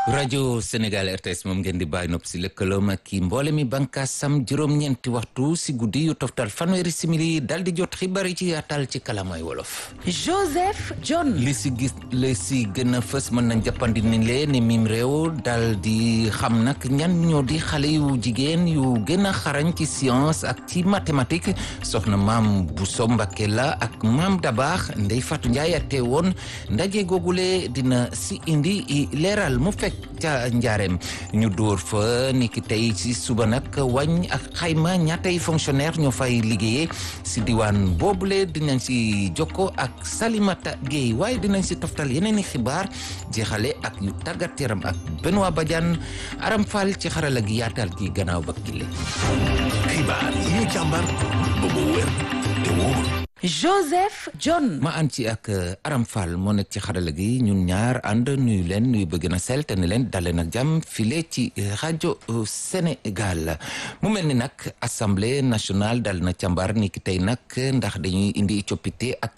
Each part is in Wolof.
rajo Sénégal RTS moom ngeen di bàyyi nopp si lëkkaloom ak kii mboole mi bànkaasam juróom-ñeenti waxtu si guddi yu toftal fanweeri simili dal di jot xibaar yi ci yaatal ci kalamay wolof. Joseph John. li si gis li si gën a fës mën nañ jàppandi ni lee ni mim réew dal di xam nag ñan ñoo di xale yu jigéen yu gën a xarañ ci science ak ci mathématique soxna maam Bousso Mbacké la ak maam Dabaax Ndey Fatou Ndiaye ate woon ndaje googule dina si indi leeral mu fekk ca njaareem ñu dóor fa niki tey ci suba nag wàññ ak xayma ñaatay fonctionnaire ñoo fay liggéeyee si diwaan boobule dinañ si jokko ak Salimata Gueye waaye dinañ si toftal yeneen i xibaar jeexale ak yu tàggat yaram ak Benoît Badiane Aram Fall ci xarala gi yaatal gi gannaaw ba kile xibaar yi ñu càmbar ba mu wér te wóor Joseph John. ma ànd ci ak Aram Fall moo nekk ci xarala gi ñun ñaar ànd nuyu leen nuyu bëgg na sel te ne leen dalee nag jàmm file ci rajo Sénégal mu mel ni nag assemblée nationale dal na càmbar ni ki tey nag ndax dañuy indi coppite ak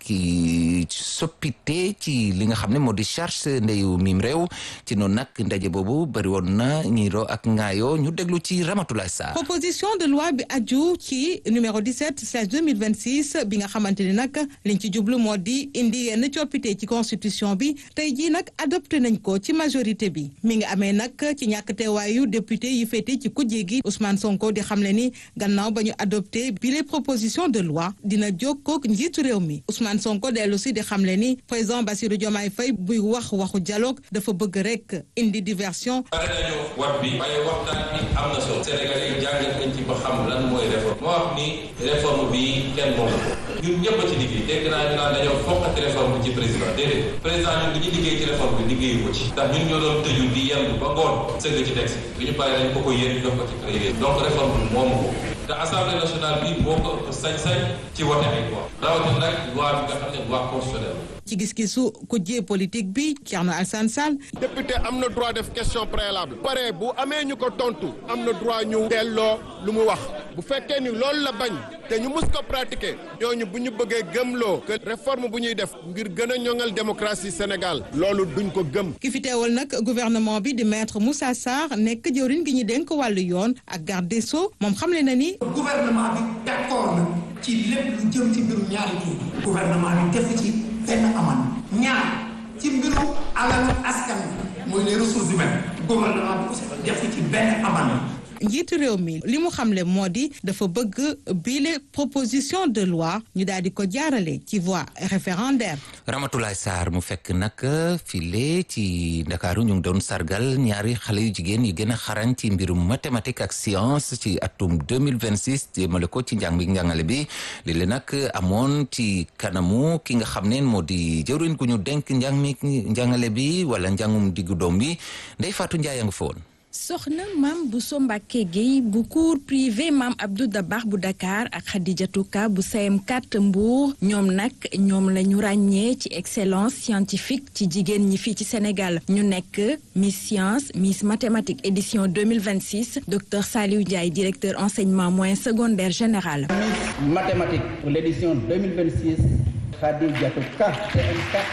soppite ci li nga xam ne moo di charge ndeyu mim réew ci noonu nag ndaje boobu bëri woon na ñiiro ak ngaayo ñu déglu ci Ramatoulaye Sarr. proposition de loi bi aju ci numéro 17 slash 2026 bi nga xamante ni nag liñ ci jublu moo di indi yenn coppite ci constitution bi tey jii nag adopté nañ ko ci majorité bi mi ngi amee nag ci ñàkk teewaayu député yi féete ci kujje gi Ousmane Sonko di xamle ni gannaaw ba ñu adopté bi les propositions de loi dina jokkoo ak njiitu réew mi Ousmane Sonko dellu si di xamle ni président Bassirou Diomaye Faye buy wax waxu dialogue dafa bëgg rek indi diversion. pare nañu wat bi waaye waxtaan bi am na solo Sénégalais yi jàngat nañ ci ba xam lan mooy réforme moo wax ni réforme bi kenn moomu ko ñun ñëpp a ci liggéey dégg naa ñu naan dañoo fokkati réforme bi ci président déedéet président ñun bi ñu liggéey ci réforme bi liggéeyu ko ci ndax ñun ñoo doon tëju di yendu ba ngoon sëgg ci texte bi ñu paree dañ ko ko yéen jox ko ci président donc réforme bi moomu ko te assemblée nationale bi moo ko ëpp sañ-sañ ci wote ay loi rawatina nag loi bi nga xam ne loi constitutionnelle ci gis-gisu kujje politique bi Thierno Alassane Sall. député am na droit def question préalable. pare bu amee ñu ko tontu am na droit ñu delloo lu mu wax bu fekkee ni loolu la bañ te ñu mus ko pratiquer ñooñu bu ñu bëggee gëmloo que réforme bu ñuy def ngir gën a ñoŋal démocratie Sénégal loolu duñ ko gëm. ki fi teewal nag gouvernement bi di maître Moussa Sarr nekk jëwriñ gi ñu dénk wàllu yoon ak garde des sceaux moom xamle na ni. gouvernement bi d'accord na ci lépp lu jëm ci mbirum ñaari kii gouvernement bi def ci. benn aman ñaar ci mbiru alalu askan mooy les ressources humaines gouvernement bi aussi def ci benn aman njiitu réew mi li mu xamle moo di dafa bëgg bile proposition de loi ñu daal di ko jaarale ci voie référendaire. Ramatoulaye Sarr mu fekk nag file ci Ndakaaru ñu ngi doon sargal ñaari xale yu jigéen yi gën a xarañ ci mbirum mathématique ak science ci atum 2026 jéemale ko ci njàng bi njàngale bi léeg-léeg nag amoon ci kanamu ki nga xam ne moo di jëwriñ gu ñu denk njàng mi njàngale bi wala njàngum diggu doom bi Ndey Fatou Ndiaye a nga fa woon soxna maam Bousso Mbacké Gueye bu cours privé maam Abdou Dabax bu Dakar ak Khadijatou Ka bu CM4 Mbour ñoom nag ñoom la ñu ràññee ci excellence scientifique ci jigéen ñi fii ci Sénégal ñu nekk Miss Science Miss Mathématiques édition 2026 docteur Saliou Ndiaye directeur enseignement moyen secondaire général. Miss Mathématiques pour l'édition 2026 Khadijatou Ka CM4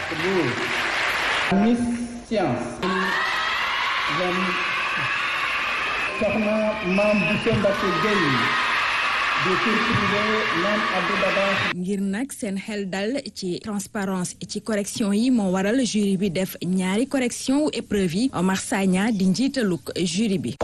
Mbour. Miss Science. soxna maam Bousso Mbacké Gueye du cours privé maam Abdou Dabax ngir nag seen xel dal ci transparence ci correction yi moo waral jury bi def ñaari correction wu épreuve yi Omar Sagna di njiitaluk jury bi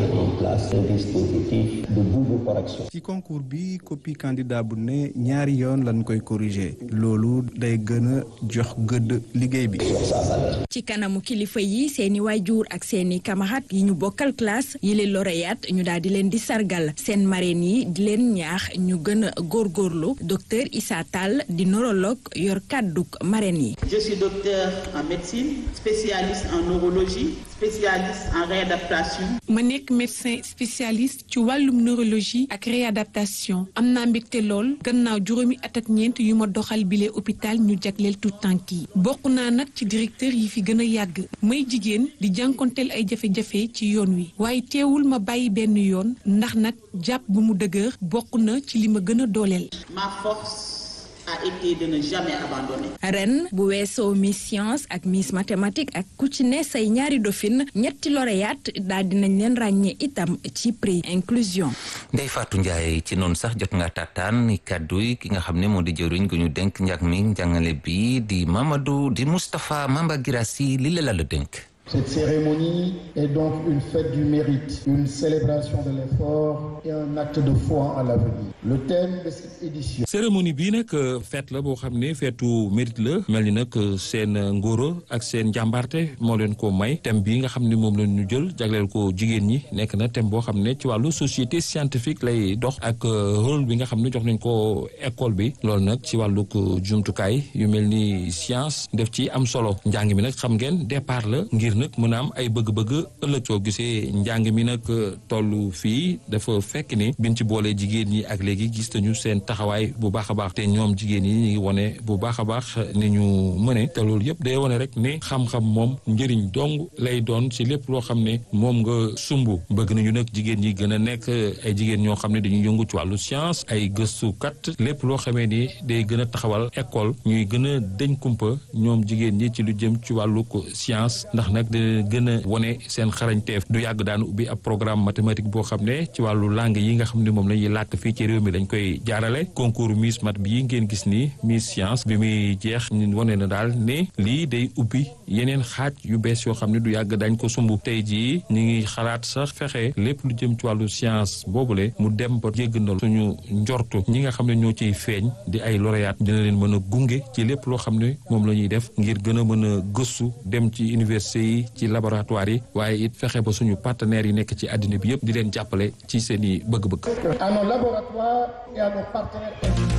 ci concours bi copie candidat bu ne ñaari yoon lañ koy corriger loolu day gën a jox gëdd liggéey bi ci kanamu kilifa yi seeni waajur ak seeni camarades yi ñu bokkal classe yi leen lauréat ñu daal di leen di sargal seen marraine yi di leen ñaax ñu gën a góorgóorlu docteur Issa Tall di neurologue yor kàdduk marraine yi. Je suis docteur en médecine spécialiste en neurologie spécialiste en réadaptation. ma nekk médecin spécialiste ci wàllum neurologie ak réadaptation am naa mbégte lool gannaaw juróomi at ak ñeent yu ma doxal bile hôpital ñu jagleel tout tànk yi bokk naa nag ci directeur yi fi gën a yàgg may jigéen di jànkonteel ay jafe-jafe ci yoon wi waaye teewul ma bàyyi benn yoon ndax nag jàpp bu mu dëgër bokk na ci li ma gën a dooleel. Ma force a été de ne jamais abandonner. ren bu weesoo Miss Science ak Miss Mathématique ak ku ci ne say ñaari dauphine ñetti lauréate daal dinañ leen ràññee itam ci prix inclusion. Ndeye Fatou Ndiaye ci noonu sax jot nga taataan ni kàddu yi ki nga xam ne moo di jëriñ gu ñu dénk njàng mi njàngale bi di Mamadou di Moustapha Mamba Girassi li la la dénk. Cette cérémonie est donc une fête du mérite, une célébration de l'effort et un acte de foi en l'avenir. Le thème de cette édition. cérémonie bii nag fête la boo xam ne feetu mérite la mel ni nag seen ngóoro ak seen njàmbarte moo leen ko may thème bii nga xam ne moom la ñu jël jagleel ko jigéen ñi nekk na thème boo xam ne ci wàllu société scientifique lay dox ak rôle bi nga xam ne jox nañ ko école bi loolu nag ci wàllu jumtukaay yu mel ni science def ci am solo njàng mi nag xam ngeen départ la ngir nag mën a am ay bëgg-bëgg ëllëg soo gisee njàng mi nag toll fii dafa fekk ni biñ ci boolee jigéen ñi ak léegi gis nañu seen taxawaay bu baax a baax te ñoom jigéen ñi ñu ngi wone bu baax a baax ni ñu mëne te loolu yëpp day wone rek ne xam-xam moom njëriñ dong lay doon ci lépp loo xam ne moom nga sumb bëgg nañu nag jigéen ñi gën a nekk ay jigéen ñoo xam ne dañuy yëngu ci wàllu science ay gëstukat lépp loo xamee ni day gën a taxawal école ñuy gën a deñ kumpa ñoom jigéen ñi ci lu jëm ci wàllu science ndax nag gën a wone seen xarañteef du yàgg daan ubbi ab programme mathématique boo xam ne ci wàllu langue yi nga xam ne moom la ñuy làkk fii ci réew mi lañ koy jaarale concours Miss Mat bii ngeen gis ni Miss Science bi muy jeex ñu wane na daal ne lii day ubbi yeneen xaaj yu bees yoo xam ne du yàgg dañ ko sumb tey jii ñu ngi xalaat sax fexe lépp lu jëm ci wàllu science boobule mu dem ba jégg na suñu njortu ñi nga xam ne ñoo ciy feeñ di ay lauréat dina leen mën a gunge ci lépp loo xam ne moom la ñuy def ngir gën a mën a gëstu dem ci université yi ci laboratoire yi waaye it fexe ba suñu partenaires yi nekk ci àddina bi yëpp di leen jàppale ci seen i bëgg-bëgg. À nos laboratoires et à nos partenaires.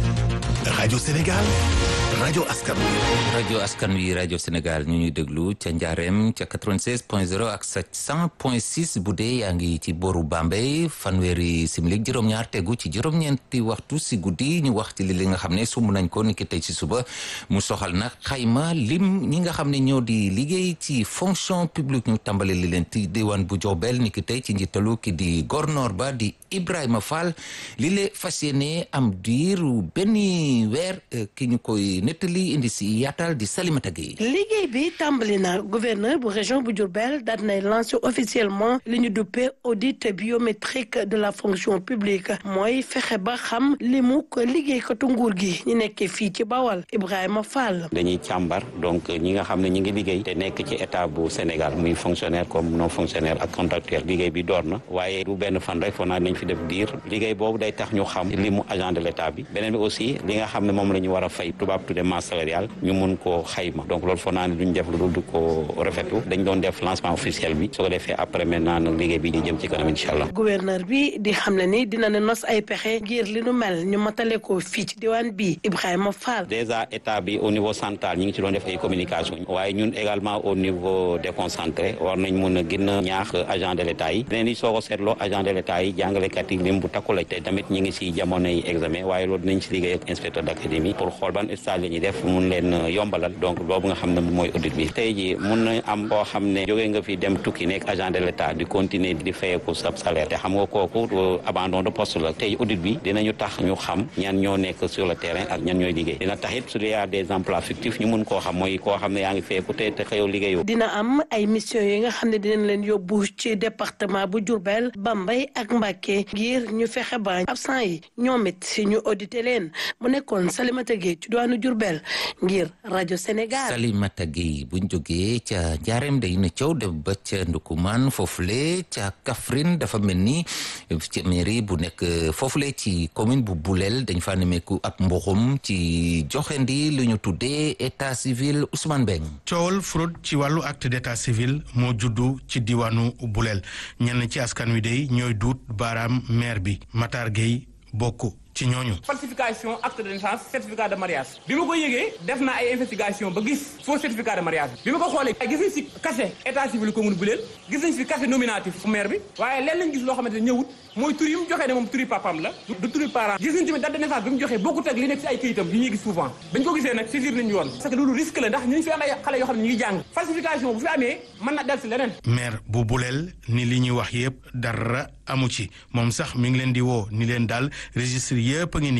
rajo Sénégal rajo askan wi. rajo askan wi rajo Sénégal ñu ñuy déglu ca Njaareem ca 96 point 0 ak sa 100 point 6 bu dee yaa ngi ci boru Bambey fanweeri simili juróom-ñaar tegu ci juróom-ñeenti waxtu si guddi ñu wax ci li li nga xam ne sumb nañ ko ni ki tey ci suba mu soxal nag xayma lim ñi nga xam ne ñoo di liggéey ci fonction publique ñu tàmbale li leen ci diwaan bu Diourbel ni ki tey ci njiitalu ki di gornoor ba di Ibrahima Fall li le fas yéene am diiru benn weer ki ñu koy nettali indi si yaatal di Salimata Gueye liggéey bi tàmbali na gouverneur bu région bu Diourbel daal nay lancé officiellement li ñu duppee audit biométrique de la fonction publique mooy fexe ba xam li mu ko liggéeykatu nguur gi ñu nekkee fii ci Bawal Ibrahima Fall. dañuy càmbar donc ñi nga xam ne ñi ngi liggéey te nekk ci état bu Sénégal muy fonctionnaire comme non fonctionnaire ak contractuel liggéey bi door na waaye du benn fan rek foog naa nañ fi def diir liggéey boobu day tax ñu xam li mu agent de l'état bi beneen bi aussi li nga xam ne moom la ñu war a fay tubaab tudde masse salariale ñu mun koo xayma donc loolu foog naa ne duñ def lu dul du ko rafetlu dañ doon def lancement officiel bi su ko defee après maintenant nag liggéey bi di jëm ci kanam incha allah. gouverneur bi di xam ne ni dina ne nos ay pexe ngir li nu mel ñu matale ko fii ci diwaan bi Ibrahima Fall. déjà état bi au niveau central ñi ngi ci doon def ay communication waaye ñun également au niveau déconcentré war nañ mun a gën a ñaax agent de l'état yi dinañ soo ko seetloo agent de l'état yi jàngalekat yi lim bu takku la te tamit ñi ngi si jamono yi examen waaye loolu dinañ si liggéey ak inspecteur d'académie pour xool ban stage la ñuy def mun leen yombalal donc boobu nga xam ne mooy audit bi tey ji mun na am koo xam ne jógee nga fi dem tukki nekk agent de l'état di continuer di fayeeku sa salaire te xam nga kooku abandon de poste la tey audit bi dinañu tax ñu xam ñan ñoo nekk sur le terrain ak ñan ñooy liggéey dina tax it su dee y a des emplois fictifs ñu mun koo xam mooy koo xam ne yaa ngi fayeeku te te xëyoo liggéeyoo dina am ay mission yi nga xam ne dinañ leen yóbbu ci département bu Diourbel Bambey ak Mbacké ngir ñu fexe ba absent yi ñoom it ñu audité leen mu nekkoon Salimata Gueye ci diwaanu Diourbel ngir rajo Sénégal. Salimata Gueye buñ jógee ca Njaareem day na coow dem ba ca Ndukumaan foofule ca Kaffrine dafa mel ni ci mairie bu nekk foofule ci commune bu Boulel dañ fa nemeeku ab mboxum ci joxendi lu ñu tuddee état civil Ousmane Beng. coowal fraude ci wàllu acte d'état civil moo juddu ci diwaanu Boulel ñenn ci askan wi day ñooy duut baaraam maire bi Matar Gueye bokk. ci ñooñu. falsification acte de naissance certificat de mariage bi ma ko yëgee def naa ay investigation ba gis faux certificat de mariage bi ma ko xoolee gis nañ si cachet état civil commune bu leen gis nañ si cachet nominatif fu maire bi waaye leen lañ gis loo xamante ne ñëwut mooy tur yi mu joxee ne moom turi papam la du turi parent gis nañ tamit date de naissance bi mu joxee bokkut ak li nekk si ay këyitam yi ñuy gis souvent bañ ko gisee nag saisir nañu yoon parce que loolu risque la ndax ñu ngi fi am ay xale yoo xam ne ñu ngi jàng falsification bu fi amee mën na del si leneen maire bu buleel ni li ñuy wax yëpp dara amu ci moom sax mi ngi leen di woo ni leen daal registre yëpp a ngi nii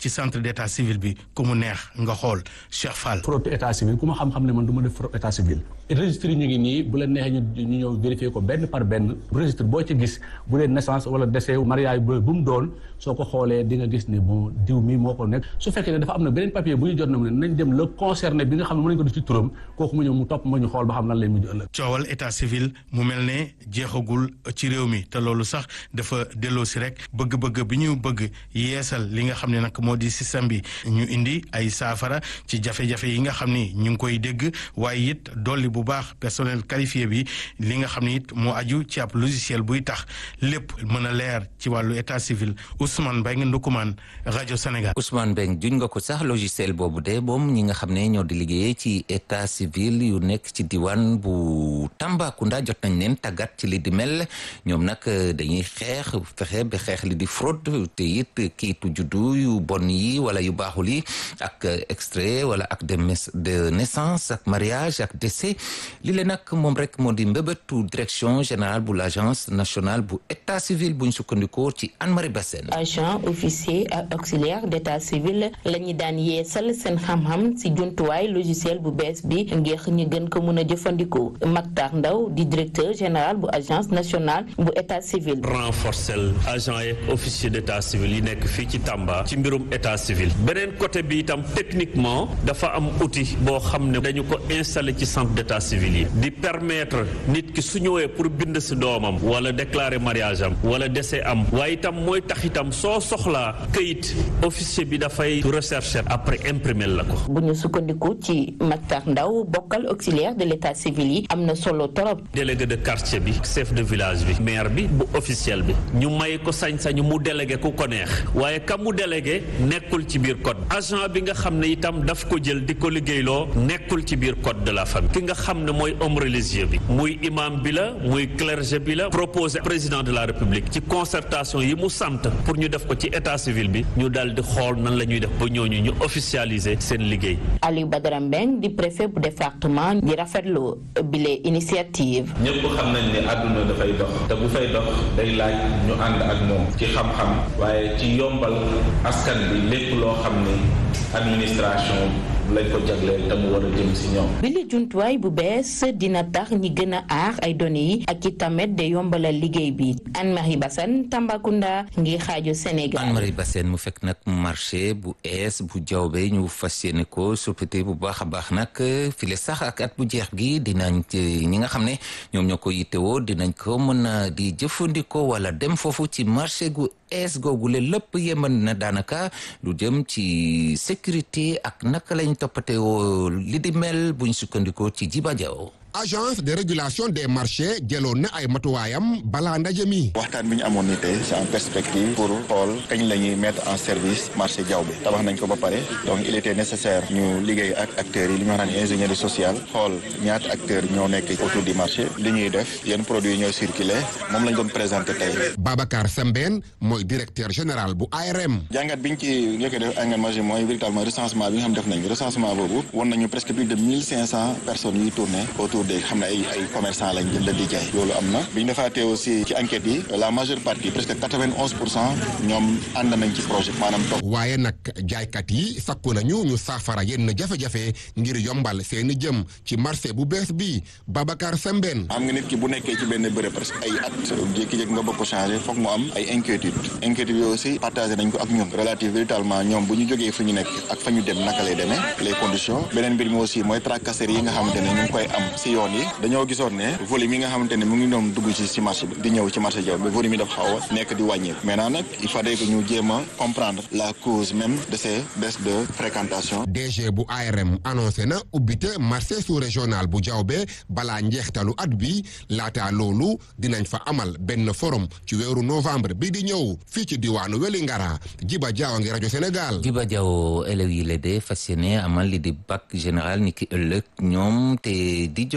ci centre d'état civil bi ku mu neex nga xool Cheikh Fall. fraude état civil ku ma xam-xam ne man du ma def fraude état civil registre yi ñu ngi nii bu la neexee ñu ñu ñëw vérifier ko benn par benn registre boo ci gis bu dee naissance wala décès mariage bu mu doon soo ko xoolee di nga gis ne bon diw mi moo ko nekk su fekkee ne dafa am na beneen papier bu ñu jot na mu ne nañ dem le concerné bi nga xam ne mën nañu ko def ci turam kooku mu ñëw mu topp ma ñu xool ba xam lan lay mujj ëllëg coowal état civil mu mel ne jeexagul ci réew mi te loolu sax dafa delloo si rek bëgg-bëgg bi ñu bëgg yeesal li nga xam ne nag moo di système bi ñu indi ay saafara ci jafe-jafe yi nga xam ni ñu ngi koy dégg waaye it dolli bu baax personnel qualifié bi li nga xam ni it moo aju ci ab logiciel buy tax lépp mën a leer ci wàllu état civil Ousmane Mbengue Ndoukoumane rajo Sénégal. Ousmane Mbengue juñ nga ko sax logiciel boobu de moom ñi nga xam ne ñoo di liggéey ci état civil yu nekk ci diwaan bu Tambacounda jot nañ leen tàggat ci li di mel ñoom nag dañuy xeex fexe ba xeex li di fraude te it kiitu juddu yu bon yi wala yu baaxul yi ak extrait wala ak de de naissance ak mariage ak décès li leen nag moom rek moo di mbébétu direction générale bu l' agence nationale bu état civil buñ sukkandikoo ci Anne-Marie Bassène agent officier ak auxiliaire d' état civil la ñu daan yeesal seen xam-xam si jumtuwaay logiciel bu bees bi ngir ñu gën ko mën a jëfandikoo Mactar Ndaw di directeur général bu agence nationale bu état civil. renforcer agent yeeg officier d' état civil yi nekk fii ci Tamba ci mbirum état civil beneen côté bi itam techniquement dafa am outil boo xam ne dañu ko installé ci centre d' état civil yi di permettre nit ki su ñëwee pour bind si doomam wala déclarer mariage am wala décès am waaye itam mooy tax itam soo soxlaa këyit officier bi dafay rechercher après imprimer la ko. bu ñu sukkandiku ci Mactar Ndaw bokkal auxiliaire de l' état civil yi am na solo torop. délégué de quartier bi chef de village bi maire bi bu officiel bi ñu may ko sañ-sañu mu délégué ku ko neex waaye ka mu délégué nekkul ci biir code agent bi nga xam ne itam daf ko jël di ko liggéeyloo nekkul ci biir code de la famille ki nga xam ne mooy homme religieux bi muy imam bi la muy clergé bi la proposé président de la république ci concertation yi mu sant pour ñu def ko ci état civil bi ñu daal di xool nan la ñuy def ba ñooñu ñu officialiser seen liggéey. Aliou Badara Mbeng di préfet bu département di rafetlu bile initiative. ñëpp xam nañ ne àdduna dafay dox te bu fay dox day laaj ñu ànd ak moom ci xam-xam waaye ci yombal askan bi lépp loo xam ne administration lañ ko jagleel te mu war a jëm si ñoom. bile jumtuwaay bu bees dina tax ñi gën a aar ay données yi ak i tamit de yombalal liggéey bi Anne-Marie Bassène Tambacounda ngir xaaju Sénégal. Anne-Marie Bassène mu fekk nag marché bu ees bu jawbe ñu fas yéene ko soppite bu baax a baax nag file sax ak at bu jeex gi dinañ ñi nga xam ne ñoom ñoo ko yittewoo dinañ ko mën a di jëfandikoo wala dem foofu ci marché gu ees googule lépp yemal na daanaka lu jëm ci sécurité ak naka lañ toppatee woo li di mel buñ sukkandikoo ci Jiba Jaw agence de régulation des marchés jëloon na ay matuwaayam balaa ndaje mi. waxtaan bi ñu amoon ni tey c'est en perspective pour xool kañ la ñuy mettre en service marché jaww bi tabax nañ ko ba pare donc il était nécessaire ñu liggéey ak acteurs yi li ñu wax naan ingénierie sociale xool ñaata acteurs ñoo nekk autour du marché li ñuy def yenn produits ñoo circulé moom lañ doon présenté tey. Babacar Sembène mooy directeur général bu ARM. jàngat bi ñu ci njëkk a def engagement yi mooy véritablement recensement bi nga xam def nañ recensement boobu won nañu presque plus de mille cinq cent personnes yuy tourné autour de xam ne ay ay commerçant lañ jënd di jaay loolu am na bi ñu defaatee aussi ci enquête yi la majeure partie presque quatre-vingt-onze pour cent ñoom ànd nañ ci projet maanaam toog waaye nag jaaykat yi sakku nañu ñu saafara yenn jafe-jafe ngir yombal seeni jëm ci marché bu bees bi Babacar Sembène xam nga nit ki bu nekkee ci benn bërëb presque ay at jékki-jékki nga bëgg ko changé foog mu am ay inquiétude inquiétude yooyu aussi partagé nañ ko ak ñun relative véritablement ñoom bu ñu jógee fu ñu nekk ak fa ñu dem naka lay demee les conditions beneen mbir mi aussi mooy tracasserie yi nga xamante ne ñu ngi koy am si yoon yi dañoo gisoon ne volume yi nga xamante ne mu ngi doon dugg ci ci marché bi di ñëw ci marché jaw bi volume yi dafa xaw a nekk di wàññeeku maintenant nag il fallait que ñu jéem a comprendre la cause même de ces baisses de fréquentation DG bu ARM annoncé na ubbite marché sous régional bu jawbe balaa njeextalu at bi laata loolu dinañ fa amal benn forum ci weeru novembre bi di ñëw fii ci diwaanu Wélingara Jiba Jaaw ngi rajo Sénégal Jiba Jaaw élèves yi la de fas yéene amal li di bac général ni ki ëllëg ñoom te di jóg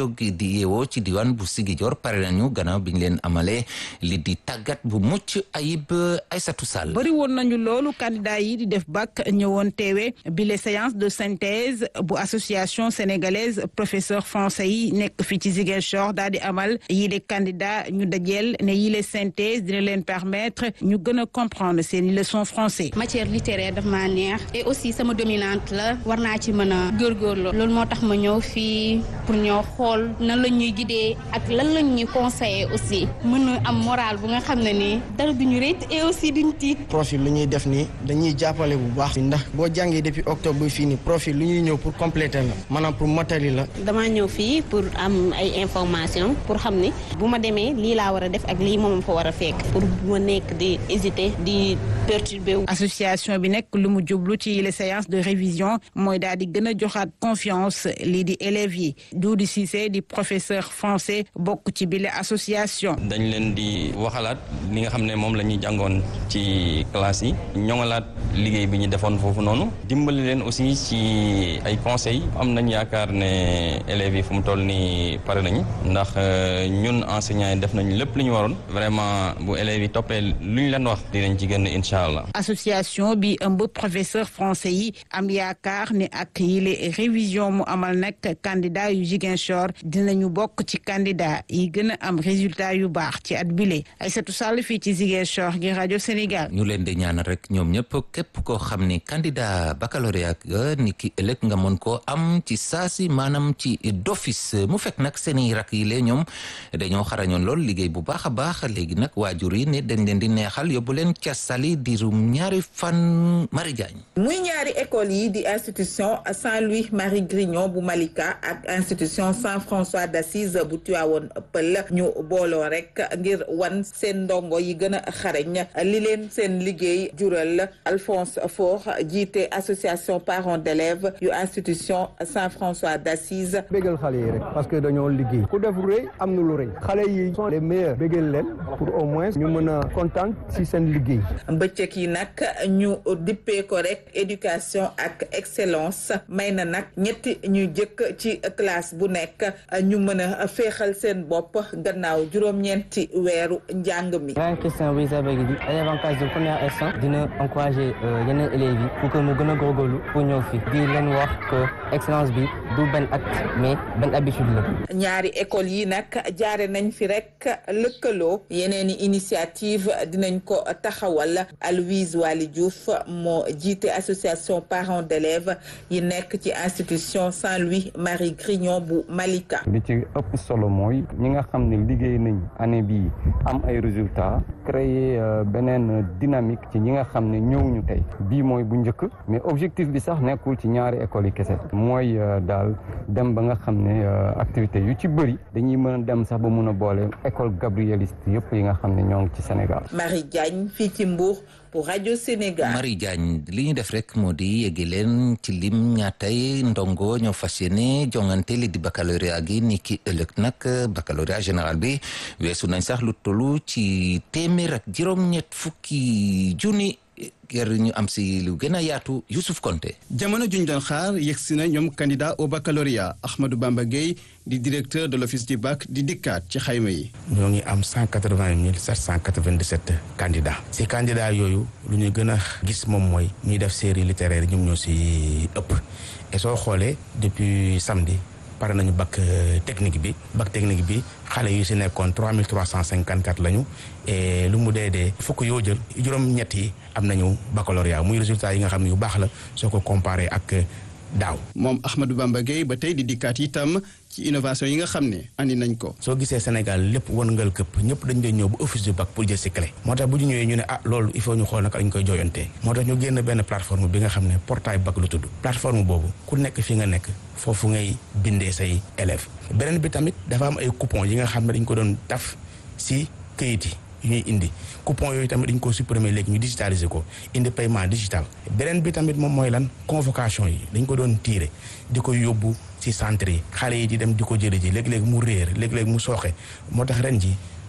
jógi di yeewoo ci diwaan bu Ziguinchor pare nañu gannaaw bi ñu leen amalee li di tàggat bu mucc ayib Aïssatou Sall. bëri woon nañu loolu candidat yi di def bac ñëwoon teewe bi les séances de synthèse bu association sénégalaise professeur français yi nekk fii ci Ziguinchor daal di amal yi les candidats ñu dajeel ne yi les synthèse dina leen permettre ñu gën a comprendre seeni leçon français. matière littéraire daf maa neex et aussi sama dominante la war naa ci mën a góorgóorlu loolu moo tax ma ñëw fii pour ñoo xool nan la ñuy guider ak lan la ñuy conseiller aussi mën a am moral bu nga xam ne nii dara duñu rëcc et aussi duñu tiit. profil lu ñuy def nii dañuy jàppale bu baax ndax boo jàngee depuis octobre ba fii nii profil lu ñuy ñëw pour compléter la maanaam pour motali la. damaa ñëw fii pour am ay information pour xam ni bu ma demee lii laa war a def ak lii moom fa war a fekk pour bu ma nekk di hésiter di perturber wu. association bi nekk lu mu jublu ci les séances de révision mooy daal di gën a joxaat confiance lii di élèves yi Doudi Cissé di professeur français bokk ci bile association. dañ leen di waxalaat li nga xam ne moom la ñuy jàngoon ci classe yi ñoŋalaat liggéey bi ñu defoon foofu noonu dimbali leen aussi ci ay conseils am nañ yaakaar ne élèves yi fu mu toll nii pare nañ ndax ñun enseignants yi def nañ lépp lu ñu waroon vraiment bu élèves yi toppee lu ñu leen wax dinañ ci gën incha allah. association bi ëmb professeur français yi am yaakaar ne ak yile révision mu amal nag candidat yu Ziguinchor dinañu bokk ci candidat yi gën a am résultat yu baax ci at bile Aïssatou Sall fii ci Ziguinchor gi rajo Sénégal. ñu leen di ñaanal rek ñoom ñëpp képp koo xam ni candidat baccalauréat ga ni ki ëllëg nga mën koo am ci saasi maanaam ci d'office mu fekk nag seeni rak yi lee ñoom dañoo xarañoon lool liggéey bu baax a baax léegi nag waajur yi ne dañ leen di neexal yóbbu leen ca sali diirum ñaari fan Marie Diagne muy ñaari école yi di institution Saint-Louis Marie Grignon bu Malika ak institution Saint-François d'Assise bu Tivaouane Peulh ñu booloo rek ngir wan seen ndongo yi gën a xarañ li leen seen liggéey jural Alphonse Faure jiite association parents d'élèves yu institution Saint-François d'Assise bégal xale yi rek parce que dañoo liggéey ku def rëy am na lu rëy xale yi sont les meilleurs bégal leen pour au moins ñu mën a kontaan ci seen liggéey bëccëg yi nag ñu dippee ko rek éducation ak excellence may na nag ñetti ñu jëkk ci classe bu nekk ñu mën a féexal seen bopp gannaaw juróom-ñeenti weeru njàng mi. Ryan Christian Wizabeg di ay avantage de première instant dina encourager yeneen élèves yi pour que mu gën a góorgóorlu pour ñëw fi di leen wax que excellence bi du benn acte mais benn habitude la. ñaari école yi nag jaare nañ fi rek lëkkaloo yeneen i initiative dinañ ko taxawal Aloïse Waly Diouf moo jiite association parents d'élèves yi nekk ci institution Saint-Louis Marie Grignon bu Malika. li ci ëpp solo mooy ñi nga xam ne liggéey nañ année bii am ay résultats créer beneen dynamique ci ñi nga xam ne ñëwuñu tey bii mooy bu njëkk mais objectif bi sax nekkul ci ñaari écoles yi kese mooy daal dem ba nga xam ne activité yu ci bëri dañuy mën a dem sax ba mun a boole école gabrieliste yëpp yi nga xam ne ñoo ngi ci Sénégal. Marie Diagne fii ci Mbour pour rajo Sénégal. Marie Diagne li ñu def rek moo di yegge leen ci lim ñaatay ndongo ñoo fas yéene jongante li di baccalauréat gi ni ki ëllëg nag baccalauréat général bi weesu nañ sax lu tollu ci téeméer ak juróom-ñett fukki junni ger ñu am si lu gën a yaatu Youssouf Konté jamono juñ doon xaar yegsi na ñoom candidat au baccalauréat Ahmadou Bamba Gueye di directeur de l'office du bac di dikkaat ci xayma yi ñoo ngi am cent quatre-vingt mille sept cent quatre-vingt-dix-sept candidats si candidats yooyu lu ñu gën a gis moom mooy ñuy def série littéraire ñoom ñoo si ëpp et soo xoolee depuis samedi pare nañu bac technique bi bac technique bi xale yu si nekkoon trois mille trois cent cinquante quatre lañu et lu mu dee dee fukk yoo jël juróom-ñett yi am nañu baccalauréat muy résultat yi nga xam ne yu baax la soo ko comparé ak daaw. moom Ahmadou Bamba Gueye ba tey di dikkaat itam ci innovation yi nga xam ne andi nañ ko. soo gisee Sénégal lépp wërngal këpp ñëpp dañ doon ñëw bu office du bac pour jël si clé. moo tax bu ñu ñëwee ñu ne ah loolu il faut ñu xool naka lañ koy jooyantee. moo tax ñu génn benn plateforme bi nga xam ne portail bac lu tudd. plateforme boobu ku nekk fi nga nekk foofu ngay bindee say élèves. beneen bi tamit dafa am ay coupons yi nga xam ne dañ ko doon taf si këyit yi. yu ñuy indi coupon yooyu tamit dañ ko supprimer léegi ñu digitaliser ko indi paiement digital beneen bi tamit moom mooy lan convocation yi dañ ko doon tiire di ko yóbbu ci centre yi xale yi di dem di ko jële ji léeg-léeg mu réer léeg-léeg mu sooxe moo tax ren ji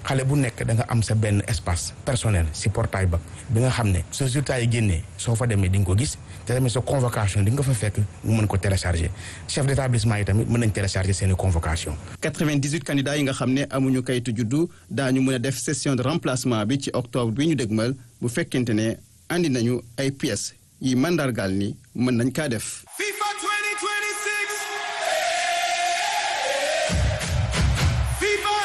xale bu nekk da nga am sa benn espace personnel si portail bac bi nga xam ne sa résultat yi génnee soo fa demee di nga ko gis te tamit sa convocation di nga fa fekk nga mën ko télécharger chef d'établissement yi tamit mën nañ télécharger seen i convocation 98 candidats yi nga xam ne amuñu kayitu juddu daañu mën a def session de remplacement bi ci octobre bi ñu dégmal bu fekkente ne andi nañu ay pièces yi mandargaal ni mën nañ kaa def. FIFA 2026. FIFA.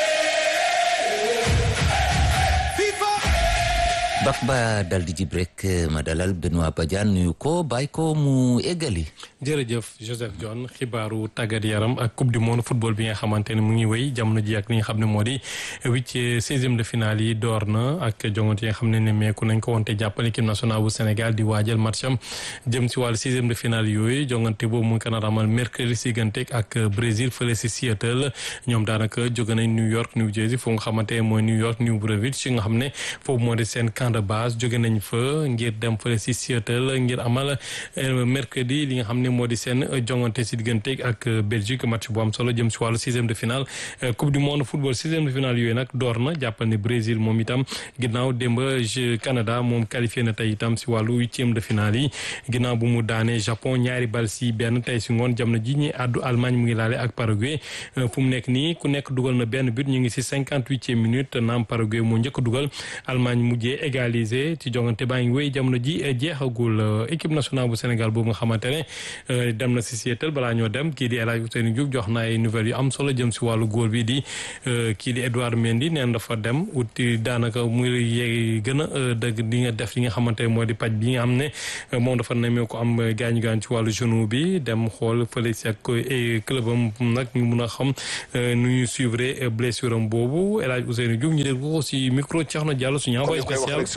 FIFA. bak ba dal di jib rek ma dalal Benoît Badiane nuyu ko bàyyi ko mu eggali. jërëjëf Joseph John xibaaru tàggat yaram ak coupe du monde football bi nga xamante ne mu ngi wéy jamono ji ak li nga xam ne moo di huit seizième de finale yi door na ak jongante yi nga xam ne nemmeeku nañ ko wante jàppale équipe nationale bu Sénégal di waajal matcham jëm si wàllu sixième de finale yooyu jongante boobu mu ngi ko nar a amal mercredi si ganteeg ak Brésil fële si Seattle ñoom daanaka jóge nañ New York New Jersey foofu nga xamante ne mooy New York New Brunswick nga xam ne foofu moo di seen camp de base jóge nañ fa ngir dem fële si Seattle ngir amal mercredi li nga xam ne moo di seen jongante si diggante ak Belgique match bu am solo jëm si wàllu sixième de finale coupe du monde football sixième de finale yooyu nag door na jàppal ne Brésil moom itam ginnaaw démb Canada moom qualifié na tey itam si wàllu huitième de finale yi ginnaaw bu mu daanee Japon ñaari bal si benn tey si ngoon jamono ji ñi àddu Allemagne mu ngi laale ak Paraguay fu mu nekk nii ku nekk dugal na benn but ñu ngi si cinquante huitième minute naam Paraguay moo njëkk dugal Allemagne mujjee égaliser ci jongante baa ngi wéy jamono ji jeexagul équipe nationale bu Sénégal boobu nga xamante ne dem na si Seattle balaa ñoo dem kii di El Hadj Ousseynou Diouf jox na ay nouvelles yu am solo jëm si wàllu góor bi di kii di Edouard Mendy neen dafa dem uti daanaka muy yee gën a dëgg di nga def li nga xamante ne moo di paj bi nga xam ne moom dafa nemee ko am gaañu gaañ ci wàllu genou bi dem xool fële si ak club am nag ñu mun a xam nu ñu suivre blessure am boobu El Hadj Ousseynou Diouf ñu dégg ko si micro Thierno Diallo suñu envoyé spécial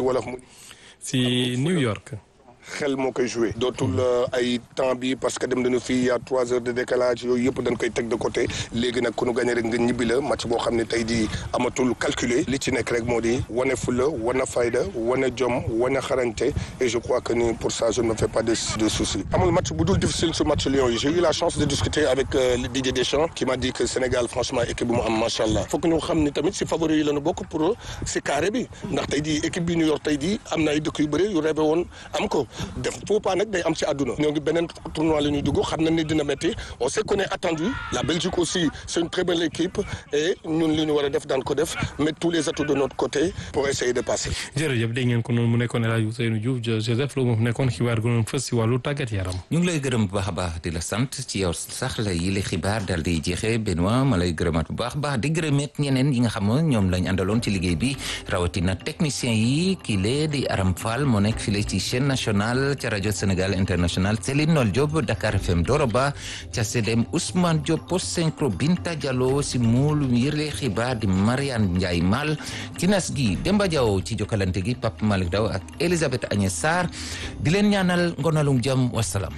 si New York. xel moo koy joué dootul ay temps bi parce que dem nañu fii y a trois heures de décalage yooyu yëpp dañ koy teg de côté léegi nag ku nu gagné rek nga ñibbi la match boo xam ne tey di amatul calculé li ci nekk rek moo di wane fula wane fayda wane jom wane xarañte et je crois que ni pour ça je ne me fais pas de de soucis amul match bu dul difficile sur match Lions yi j'ai eu la chance de discuter avec Didier Deschamps qui m'a dit que Sénégal franchement équipe bu mu am macha allah foog ñu xam ni tamit si favori yi la ñu bokk pour si carré bi ndax tey di équipe bi New York tey di am na ay dëkk yu bëri yu rêvé woon am ko def faux pas nag day am ci àdduna ñoo ngi beneen tournoi la ñuy dugg xam nañ ni dina métti on sait qu'on est attendu la Belgique aussi c'est une très belle équipe et ñun li ñu war a def daan ko def mettre tous les atouts de notre côté pour essayer de passer. jërëjëf dégg ngeen ko noonu mu nekkoon El Hadj Ousseynou Diouf Joseph Lo moom nekkoon xibaar gu doon fës si wàllu tàggat yaram. ñu ngi lay gërëm bu baax a baax di la sant ci yow sax la yile xibaar daal di jeexee Benoît ma lay gërëmaat bu baax baax di gërëmeet ñeneen yi nga xam ne ñoom lañ àndaloon ci liggéey bi rawatina technicien yi kii lee di Aram Fall moo nekk file ci chaîne nationale ca rajo Sénégal international Céline Nol Diop Dakar FM Doroba ca CDM Ousmane Diop post synchro Binta Diallo si muul yële xibaar di Mariane Ndiaye Mal ci nas gi Demba Diaw ci jokkalante gi Pape Malick Daw ak Elisabeth Agnès Sarr di leen ñaanal ngonalum jàmm wasalaam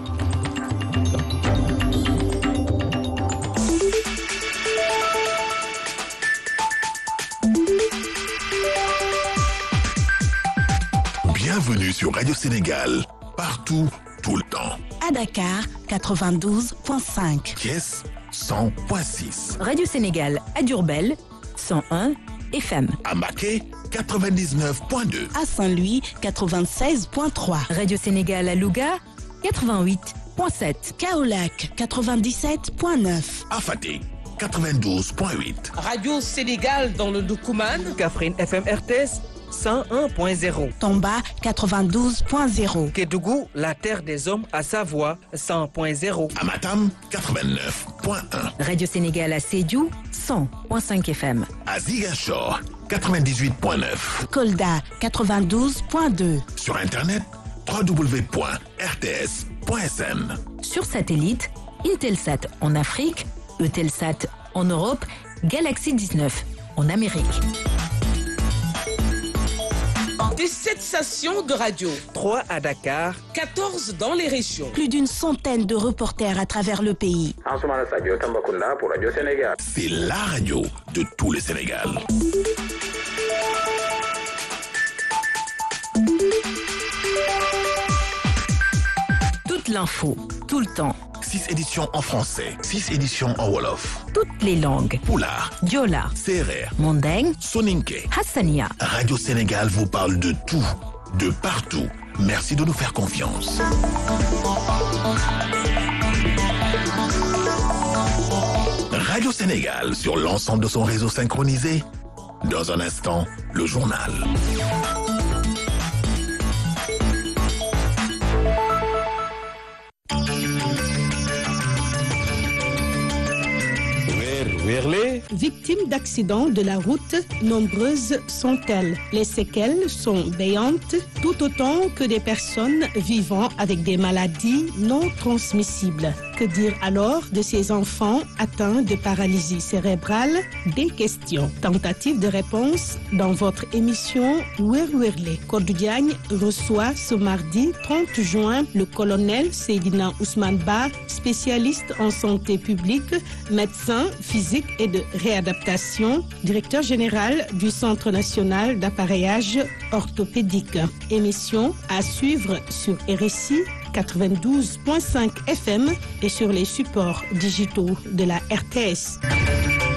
Bienvenue sur Radio Sénégal, partout, tout le temps. À Dakar, 92.5. Thiès, 100.6. Radio Sénégal à Diourbel, 101 FM. À Maquet, 99.2. À Saint-Louis, 96.3. Radio Sénégal à Louga, 88.7. Kaolac, 97.9. À Fatick, 92.8. Radio Sénégal dans le Doukouman. Kaffrine FM RTS. 101.0. Tomba 92.0. Kédougou, la terre des hommes à Savoie 100.0. Amatam 89.1. Radio Sénégal à Sédiou 100.5 FM. À Ziguinchor 98.9. Kolda 92.2. Sur internet www.rts.sn. Sur satellite, Intelsat en Afrique, Eutelsat en Europe, Galaxy 19 en Amérique. Des 7 stations de radio. 3 à Dakar. 14 dans les régions. Plus d'une centaine de reporters à travers le pays. pour Radio Sénégal. C'est la radio de tout le Sénégal. Toute l'info, tout le temps, 6 éditions en français, 6 éditions en Wolof. Toutes les langues. Poulard, Diola, Serer, Mandeng, Soninke. Hassania. Radio Sénégal vous parle de tout, de partout. Merci de nous faire confiance. Radio Sénégal sur l'ensemble de son réseau synchronisé. Dans un instant, le journal. Victimes d'accidents de la route, nombreuses sont-elles. Les séquelles sont béantes, tout autant que des personnes vivant avec des maladies non transmissibles. Que dire alors de ces enfants atteints de paralysie cérébrale Des questions. Tentative de réponse dans votre émission Werwerle. Codou Diagne reçoit ce mardi 30 juin le colonel Seydina Ousmane Ba, spécialiste en santé publique, médecin physique et de réadaptation, directeur général du Centre national d'appareillage orthopédique. Émission à suivre sur RSI 92.5 FM et sur les supports digitaux de la RTS.